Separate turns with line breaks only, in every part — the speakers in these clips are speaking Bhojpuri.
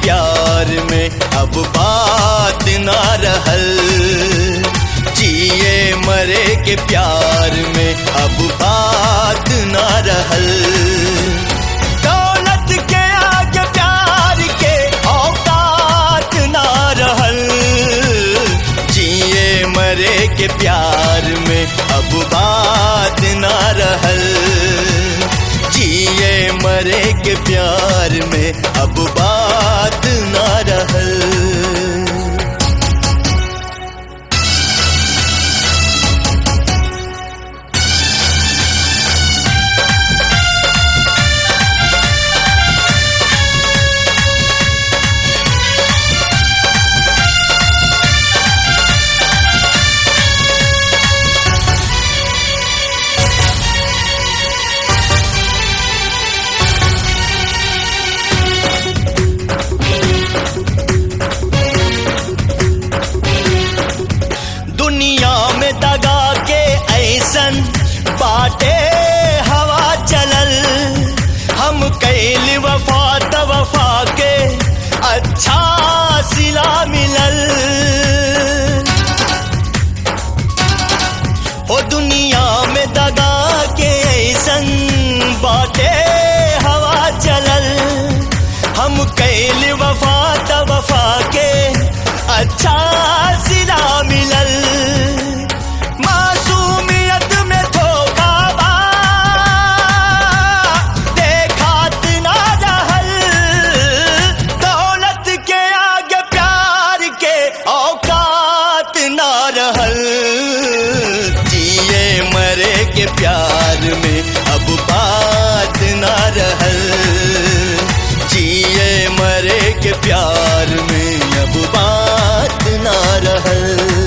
प्यार में अब बात ना रहल जिए मरे के प्यार में अब बात ना रहल दौलत के आगे प्यार के औकात ना रहल जिए मरे के प्यार में अब बात ना रहल जिए मरे के प्यार में अब बात ना रहल दुनिया में दगा के ऐसन बाटे हवा चलल हम कैल वफा त वफा के अच्छा सिला मिलल ओ दुनिया में दगा के ऐसन बाटे हवा चलल हम कैल वफा त वफा के अच्छा सिला मिलल मासूमियत में धोखा बा देखात ना रहल दौलत के आगे प्यार के औकात ना रहल जिए मरे के प्यार में अब बात ना रहल जिए मरे के प्यार में अब बात ना रहल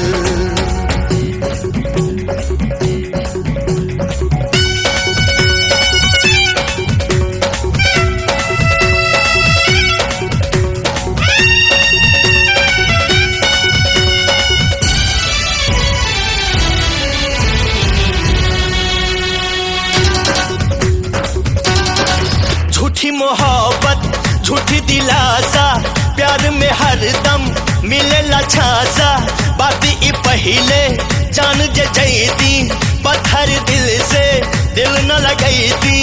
झूठी मोहब्बत झूठी दिलासा प्यार में हरदम मिलेला छासा बात ई पहिले जान जे जैती पत्थर दिल से दिल न लगैती